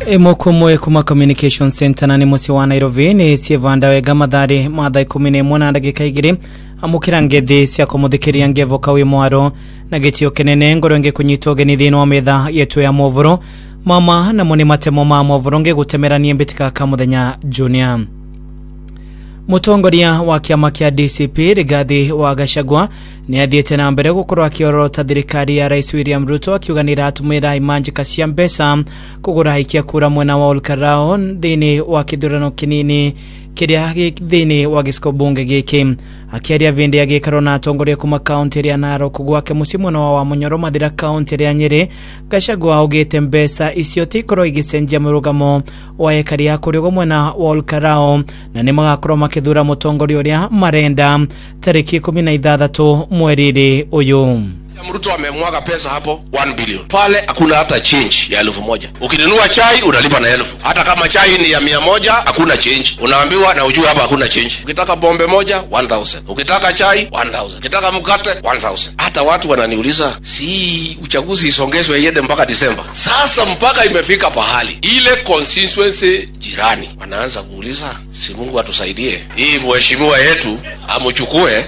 imukumwe kuma communication center na ni musi wa nairobi ni sievanda wega mathari mathaa ikumi na imwe na ndagika igiri amukira ngethi cia kumuthikiria ngevoka wi mwaro na gitio kinene ngoro ngikunyita ugeni thiini wa metha yetu ya movoro mama namo ni matemo ma movoro ngigutemerania mbitika ka muthenya junior mutongoria wa kiama kia dcp rigathi wa gacagua ni athiite na mbere gukorwo akiorota thirikari ya rais william ruto akiuga ni iratumira imanjika cia mbeca kugura aikia kura mwena wa olkarao thiini wa kithurano kinini kiria thiini wa gicigo bunge giki akiaria vindi ya gikaro na atongoria kuma kaunti ya narok gwake mucii mwena wa wamunyoro mathira kaunti ya nyeri gacagua augite mbeca icio tikorwo igicenjia murugamo wa ekari ya kurigo mwena wa olkarao na ni magakorwo makithura mutongoria uria marenda tariki ikumi na ithathatu mweriri uyu Mruto amemwaga pesa hapo 1 billion pale, hakuna hata change ya elfu moja. Ukinunua chai unalipa na elfu, hata kama chai ni ya mia moja hakuna change, unaambiwa na ujue hapa hakuna change. Ukitaka bombe moja 1000, ukitaka chai 1000, ukitaka mkate 1000. Hata watu wananiuliza, si uchaguzi isongezwe iende mpaka Disemba? Sasa mpaka imefika pahali ile constituency jirani wanaanza kuuliza, si Mungu atusaidie hii mheshimiwa yetu amuchukue